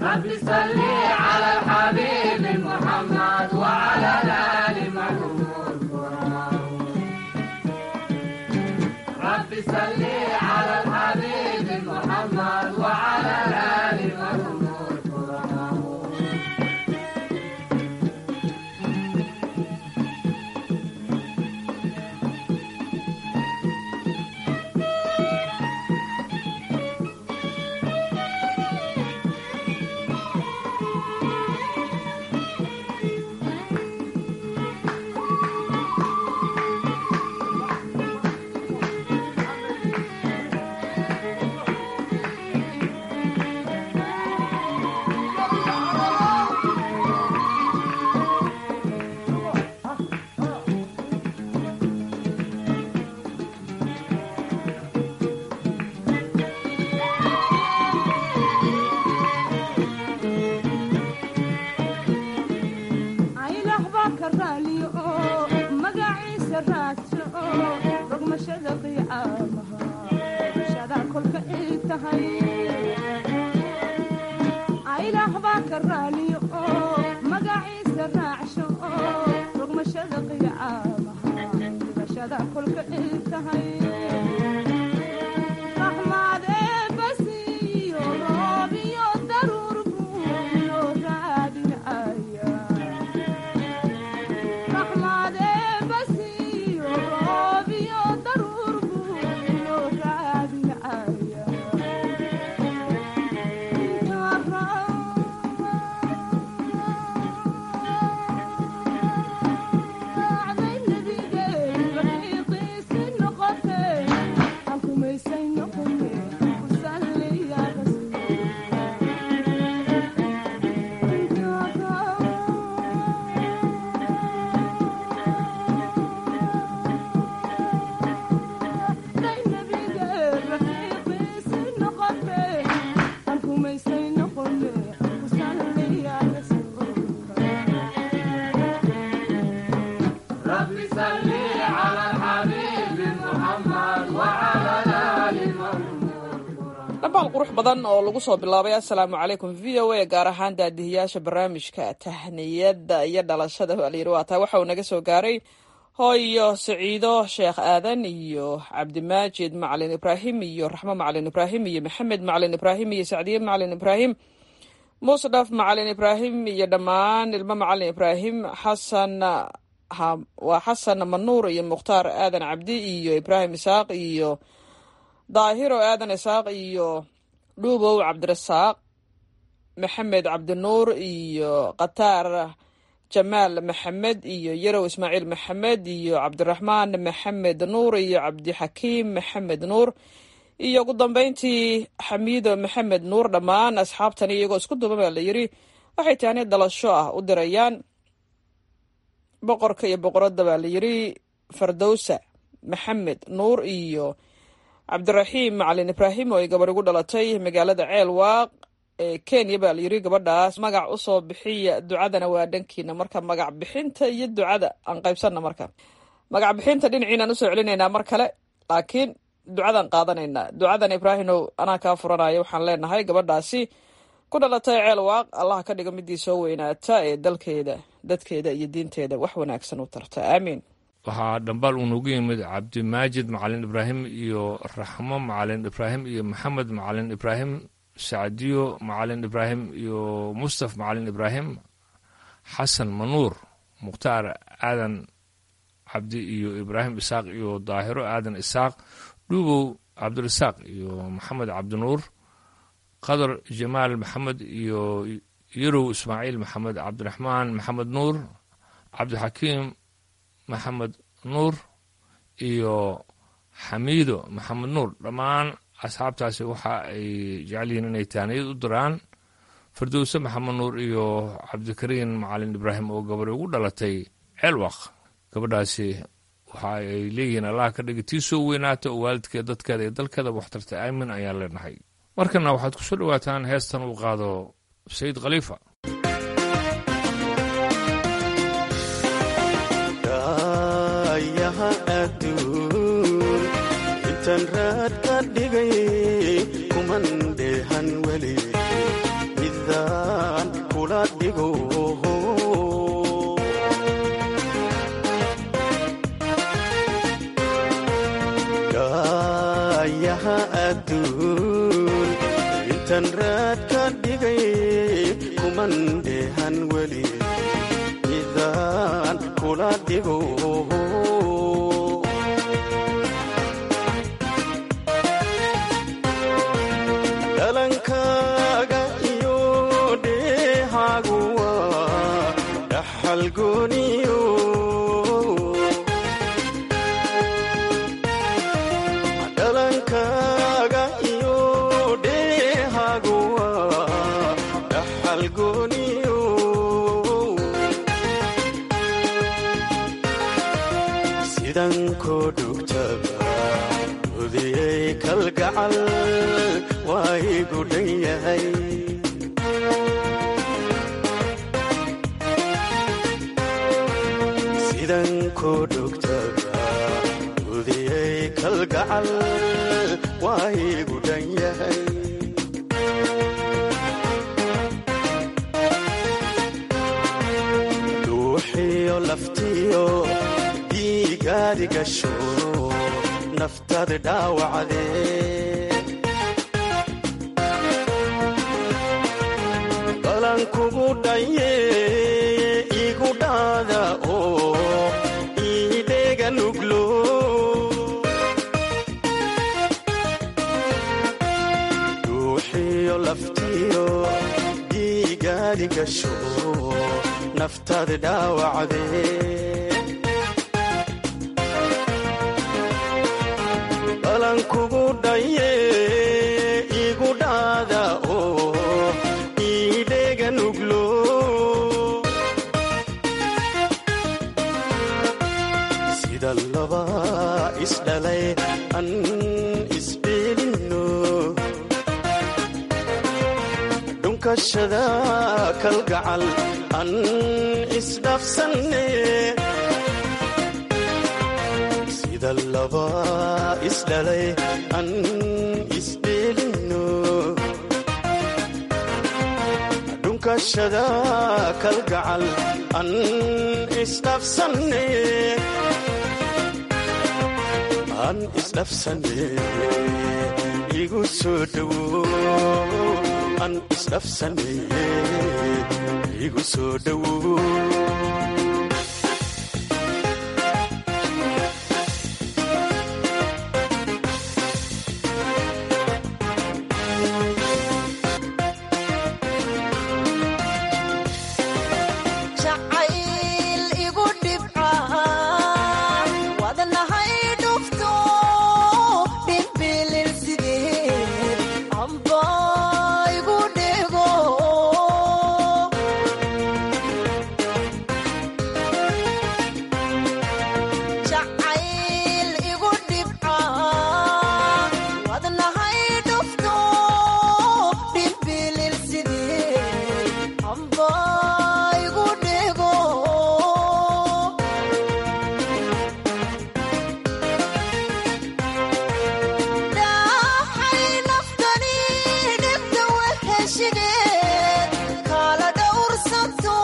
dhabaal qurux badan oo lagu soo bilaabay assalaamu calaykum v o a gaar ahaan daadihiyaasha barnaamijka tahniyada iyo dhalashada baa layidhi waa taa waxa uu naga soo gaaray hooyo saciido sheekh aadan iyo cabdimaajid macalin ibraahim iyo raxmo macalin ibraahim iyo maxamed macalin ibraahim iyo sacdiye macalin ibraahim musdhaf macalin ibraahim iyo dhammaan ilmo macalin ibraahim xasan waa xasan manuur iyo mukhtaar aadan cabdi iyo ibraahim isaaq iyo daahiro aadan isaaq iyo dhuubow cabdirasaaq maxamed cabdinuur iyo khataar jamaal maxamed iyo yarow ismaaciil maxamed iyo cabdiraxmaan maxamed nuur iyo cabdixakiim maxamed nuur iyo ugu dambeyntii xamiido maxamed nuur dhammaan asxaabtani iyagoo isku duuban baa la yidhi waxay taani dhalasho ah u dirayaan boqorka iyo boqoradda baa la yidhi fardowsa maxamed nuur iyo cabdiraxiim macalin ibraahim oo ay gabarh igu dhalatay magaalada ceel waaq ee kenya baa la yidhi gabadhaas magac usoo bixiya ducadana waa dhankiina marka magac bixinta iyo ducada aan qaybsanna marka magac bixinta dhinaciinaan usoo celinaynaa mar kale laakiin ducadan qaadanaynaa ducadan ibraahimow anaa kaa furanaya waxaan leenahay gabadhaasi ku dhalatay ceel waaq allah ka dhiga midii soo weynaata ee dalkeeda dadkeeda iyo diinteeda wax wanaagsan u tarta aamiin waxaa dhambaal uu noogu yimid cabdimaajid macalin ibraahim iyo raxmo macalin ibraahim iyo maxamed macalin ibraahim sacdiyo macalin ibraahim iyo mustaf macalin ibraahim xasan manuur mukhtaar aadan cabdi iyo ibraahim isaaq iyo daahiro aadan isaaq dhuubow cabdirasaaq iyo maxamed cabdinuur qadar jamaal maxamed iyo yarow ismaaciil maxamed cabdiraxmaan maxamed nuur cabdixakiim maxamed nuur iyo xamiido maxamed nuur dhammaan asxaabtaasi waxa ay jecel yihiin inay taaniyad u diraan fardowse maxamed nuur iyo cabdikariin macalin ibraahim oo gabadh ugu dhalatay ceelwaq gabadhaasi waxa ay leeyihiin allah ka dhigi tii soo weynaata oo waalidkeed dadkeeda iyo dalkeeda waxtarta aamin ayaan leenahay markana waxaad ku soo dhowaataan heestan uu qaado sayid khaliifa yaha adduun intaan raad ka dhigay kuman dheehan weli midaa ka dhigay kuman dheehan weli midaan kula dhigo dhalankaaga iyo dheehaagu waa dhaxal gooniyo dhalankaaga iyo dheehaagu waa dhaxal gooniyo sidan koo dhugtaba udiyey kalgacal waa igu dhan yahay sidan koo dhugtaba udiyey kalgacal waa igu dhan yahay duuxiyo laftiyo dhiigaadi gasho naftaada dhaawacdee balan kugu dhaye igu dhaada oo iidheega nuglo duuxiyo laftiyo dhiigaadi gasho naftaada dhaawacdee balan kugu dhaye igu dhaada oo iidheega nuglo sida laba isdhalay an isbeelinno dhunkashada kalgacal an isdhafsanne sida laba isdhalay an isdheelinno dhunkashada kalgacal an isdhafsanne an isdhafsanne igu soo dhowo an isdhafsanne igu soo dhowo jacayl igu dhibca wadnahay dhufto dhimbilil sideed amba igu dhego jacayl igu dhibca wadnahay dhufto dhimbilil sideed amba igu dhego dhaxay naftani dhibta waheshigeed kala dhowrsanto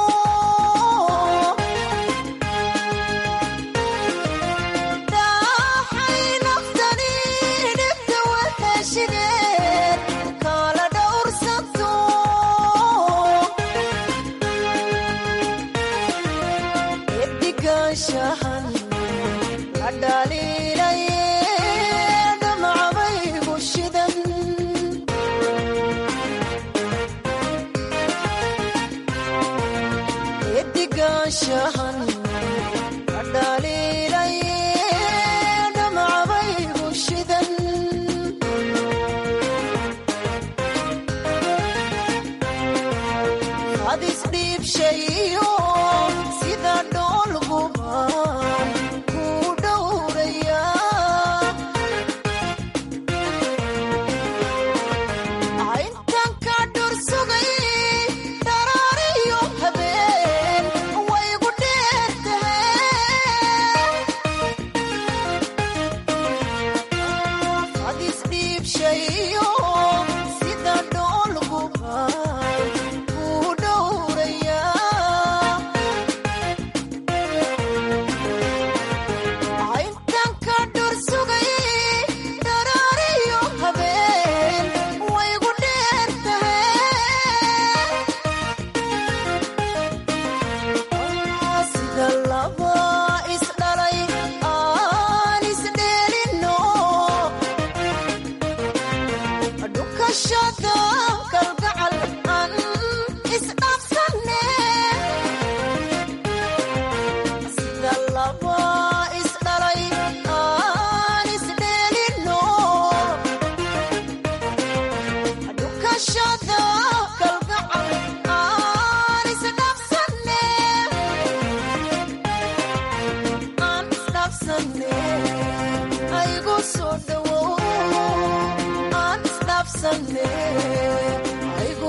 dhaxay naftani dhibta waheshigeed kala dhowrsanto eddigaanshahan la dhaliilaye dhamcabaygu shidan eddigaanshahan la dhaliilaye dhamcabaygu shidan hadis dhiibshayo sida dhoolguban ku dhowraya intan ka dhur sugay dharaariyo habeen waygu dheertahay hadis dhiibshayo sida dhoolguban ku dhowraya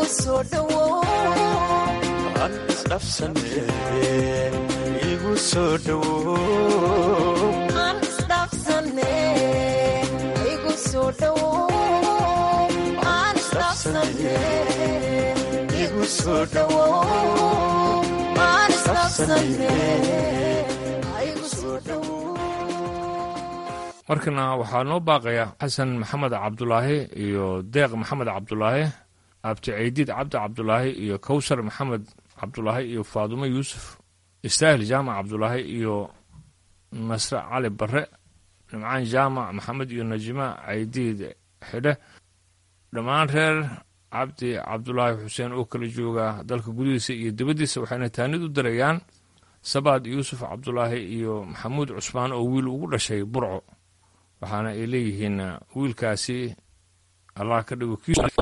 soo dhowow aan isdhafsane igu soo dhowow aan isdhaafsane igu soo dhowow aan isdhaafsane igu soo dhowow aan isdhaafsane igu soo dhowow markana waxaa noo baaqaya xasan maxamed cabdulaahi iyo deeq maxamed cabdulaahi abti ceydiid cabdi cabdulaahi iyo kowsar maxamed cabdulaahi iyo faadumo yuusuf istaahil jaamac cabdulaahi iyo nasre cali barre nimcaan jaamac maxamed iyo najima ceydiid xidhe dhammaan reer cabdi cabdulaahi xuseen oo kala jooga dalka gudihiisa iyo dibaddiisa waxayna taanid u dirayaan sabaad yuusuf cabdulaahi iyo maxamuud cusmaan oo wiil ugu dhashay burco waxaana ay leeyihiin wiilkaasi allah ka dhigo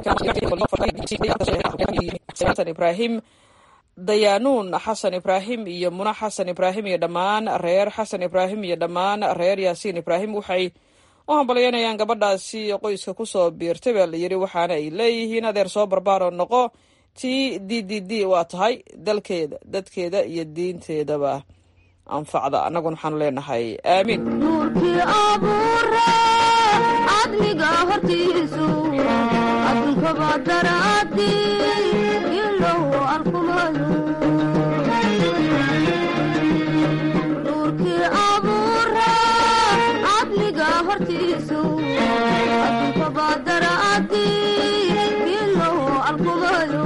xasan ibraahim dayaanuun xasan ibraahim iyo muna xasan ibraahim iyo dhammaan reer xasan ibraahim iyo dhammaan reer yaasiin ibraahim waxay u hambalyaynayaan gabadhaasi qoyska kusoo biirtay baa la yidhi waxaana ay leeyihiin adeer soo barbaaro noqo t d d d waa tahay dalkeeda dadkeeda iyo diinteedaba anfacda annaguna waxaanu leenahay aamiin nuurkii abuure cadliga hortiisu adduunkaba daraadi ilow arkumayo nuurkii abuure cadliga hortiisu adduunkaba daraadi ilow arkumayo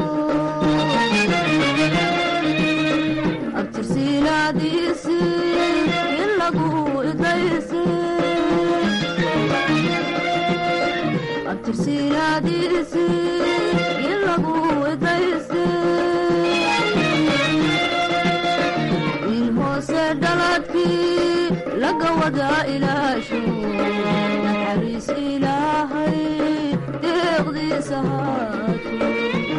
abtirsiinaadiisi ilagu idaysi abtirsiinaadiisi ilagu idaysi wiil hoose dhaladkii laga wadaa ilaasho naxariis ilaahay deeqdiisa haato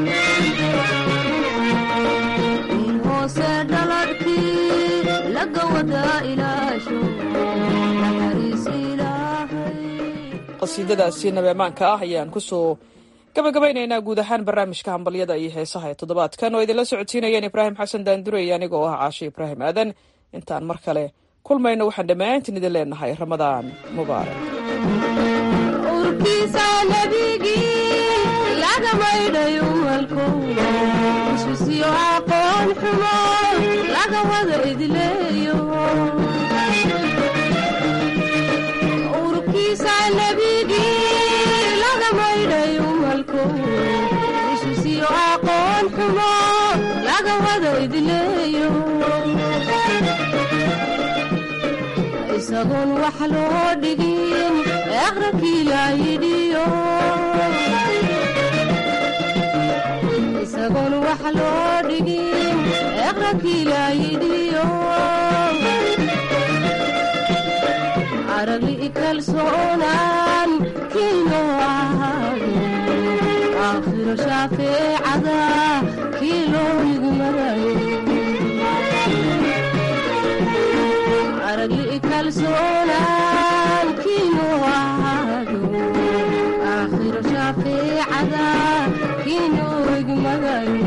wiil hoose dhaladkii laga wadaa ilaasho naxariis ilaahay qasiidadaasi nabeemaanka ah ayaan kusoo gabagabaynaynaa guud ahaan barnaamijka hambalyada iyo heesaha ee toddobaadkan oo idinla socodsiinayeen ibraahim xasan daandurey aniga oo ah caashe ibraahim aadan intaan mar kale kulmayno waxaan dhammaantiin idin leenahay ramadaan mubaarak urkiisa nabigii laga maydhayo malkow iswisiyo aqoon xumo laga wada idleeyo urkiisa nabigii laga maydhayo malkow iswisiyo aqoon xumo laga wada idleeyo isagoon wax loo dhigin aqrankii laayidhiyo isagoon wax loo dhigin aqrankii laayidhiyo aragli kalsoonaan kiino ahaado aakhiro shaafeecada kii loo igmarayo aragli kalsoonaan kiino ahaado aakhiro shaafeecada kiino igmagayo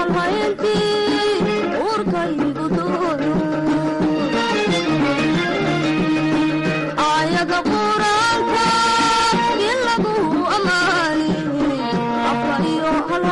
halhayntii uurkaygu dooyo aayada quraanka in lagu ammaani afka iyo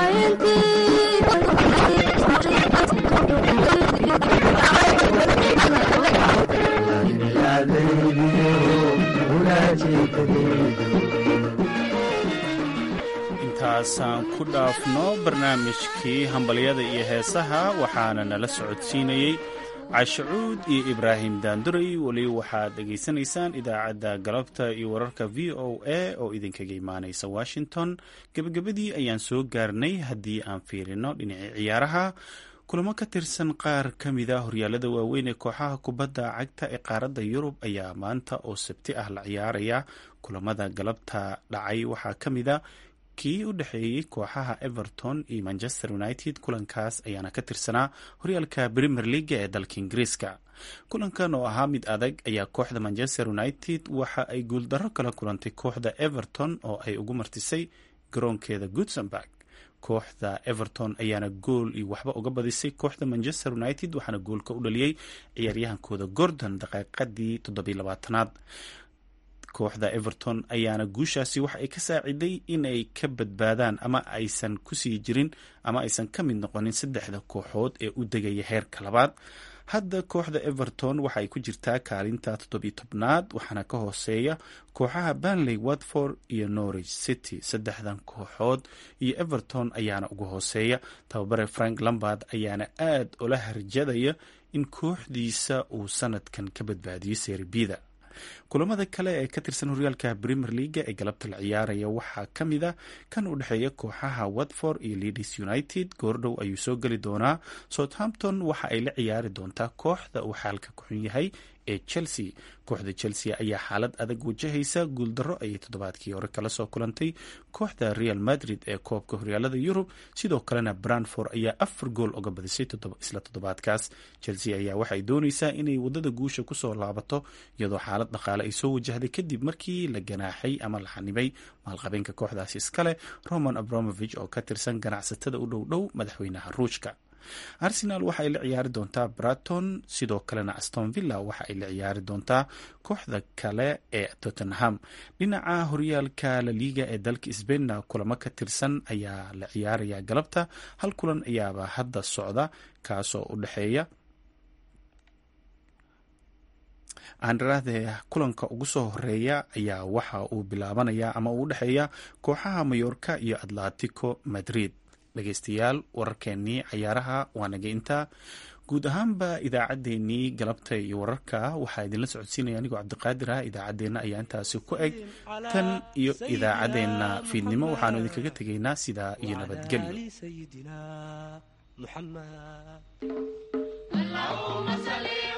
intaasaan ku dhaafno barnaamijkii hambalyada iyo heesaha waxaana nala socodsiinayey cashacuud iyo ibraahim daanduray weli waxaad dhegaysanaysaan idaacadda galabta iyo wararka v o a oo idinkaga imaanaysa washington gebagabadii ayaan soo gaarnay haddii aan fiirino dhinacii ciyaaraha kulamo ka tirsan qaar ka mida horyaalada waaweyn ee kooxaha kubadda cagta ee qaaradda yurub ayaa maanta oo sabti ah la ciyaaraya kulamada galabta dhacay waxaa ka mida kii u dhexeeyey kooxaha everton iyo manchester united kulankaas ayaana ka tirsanaa horyaalka premier leaga ee dalka ingiriiska kulankan oo ahaa mid adag ayaa kooxda manchester united waxa ay guuldarro kala kulantay kooxda everton oo ay ugu martisay garoonkeeda gutsenburg kooxda everton ayaana gool iyo waxba uga badisay kooxda manchester united waxaana goolka u dhaliyey ciyaaryahankooda gordon daqiiqadii toddobiilabaatanaad kooxda everton ayaana guushaasi waxa ay ka saaciday in ay ka badbaadaan ama aysan kusii jirin ama aysan ka mid noqonin saddexda kooxood ee u degaya heerka labaad hadda kooxda everton waxa ay ku jirtaa kaalinta toddobiyo tobnaad waxaana ka hooseeya kooxaha banley watford iyo norwich city saddexdan kooxood iyo everton ayaana ugu hooseeya tababare frank lambard ayaana aad ula harjadaya in kooxdiisa uu sanadkan ka badbaadiyo serbida kulamada kale ee ka tirsan horyaalka premier leaga ee galabta la ciyaaraya waxaa ka mid a kan u dhexeeya kooxaha watford iyo leadis united goordhow ayuu soo geli doonaa southampton waxa ay la ciyaari doontaa kooxda uu xaalka ku xun yahay ee chelsea kooxda chelsea ayaa xaalad adag wajahaysa guuldarro ayay toddobaadkii hore kala soo kulantay kooxda real madrid ee koobka horyaalada yurub sidoo kalena branford ayaa afar gool uga badisay isla toddobaadkaas chelsea ayaa waxay dooneysaa inay wadada guusha kusoo laabato iyadoo xaalad dhaqaale ay soo wajahday kadib markii la ganaaxay ama la xanibay maalqabeenka kooxdaasi iskale roman abramovich oo ka tirsan ganacsatada u dhow dhow madaxweynaha ruushka arsenal waxa ay la ciyaari doontaa braton sidoo kalena aston villa waxa ay la ciyaari doontaa kooxda kale ee tottenham dhinaca horyaalka laliga ee dalka sbainna kulamo ka tirsan ayaa la ciyaaraya galabta hal kulan ayaaba hadda socda kaasoo u dhexeeya aandrade kulanka ugu soo horeeya ayaa waxa uu bilaabanaya ama uu udhexeeya kooxaha mayorka iyo atletico madrid dhegeystayaal wararkeenii cayaaraha waa naga intaa guud ahaanba idaacaddeenii galabta iyo wararka waxaa idinla socodsiinaya anigoo cabdiqaadir ah idaacaddeenna ayaa intaasi ku eg tan iyo idaacaddeenna fiidnimo waxaanu idinkaga tegaynaa sidaa iyo nabadgelyo